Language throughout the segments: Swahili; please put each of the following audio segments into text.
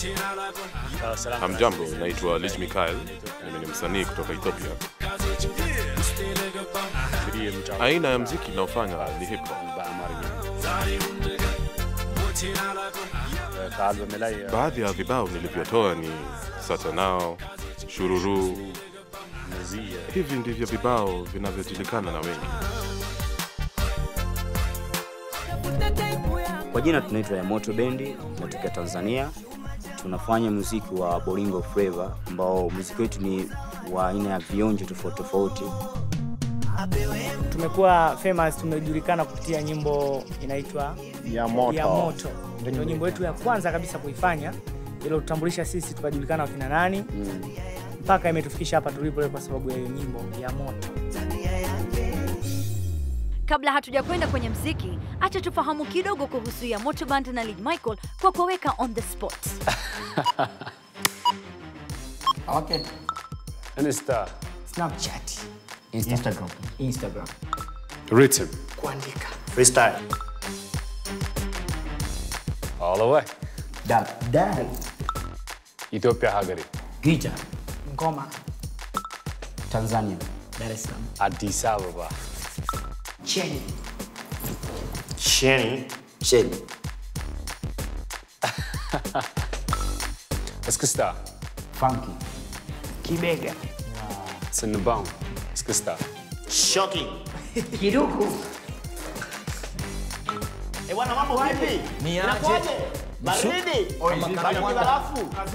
Hamjambo, naitwa Lij Mikael. Mimi ni msanii kutoka Ethiopia. Aina ya mziki inaofanya ni hip hop. Baadhi ya vibao nilivyotoa ni Sasa Nao, Shururu. Hivi ndivyo vibao vinavyojulikana na wengi. Kwa jina tunaitwa Yamoto Bendi, tunatokea Tanzania. Tunafanya muziki wa Bolingo Flava ambao muziki wetu ni wa aina ya vionjo tofauti tofauti. tumekuwa famous, tumejulikana kupitia nyimbo inaitwa ya moto. ya moto. Ndio nyimbo yetu ya kwanza kabisa kuifanya, iliyotutambulisha sisi tukajulikana wakina nani, mpaka imetufikisha hapa tulipo leo kwa sababu ya hiyo nyimbo ya moto. Kabla hatujakwenda kwenye mziki, acha tufahamu kidogo kuhusu ya Moto Band na Lid Michael kwa kuwaweka on the spot. Okay. Insta, Snapchat, Instagram. Instagram, rhythm, kuandika, Freestyle. all the way. Dab. Dab. Ethiopia ሀገሬ Guitar. ngoma, Tanzania. Dar es Salaam, አዲስ አበባ cheni, Sheni. Sheni. እስክስታ Funky. kibega, ስንባው እስክስታ Shocking. kiduku, Eh, bwana mambo vipi? Inakuaje? Baridi. Kama barafu.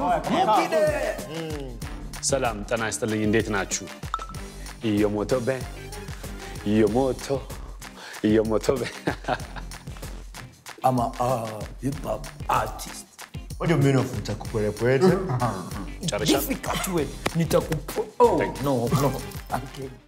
ሰላም ጤና ይስጥልኝ እንዴት ናችሁ እየሞቶ በ እየሞቶ እየሞቶ በ I'm a uh, hip hop artist. What do you mean of nitakupolepwete? ጨርሻ Difficult way. Nitakupo. Oh, Thank you. no, no. I'm kidding.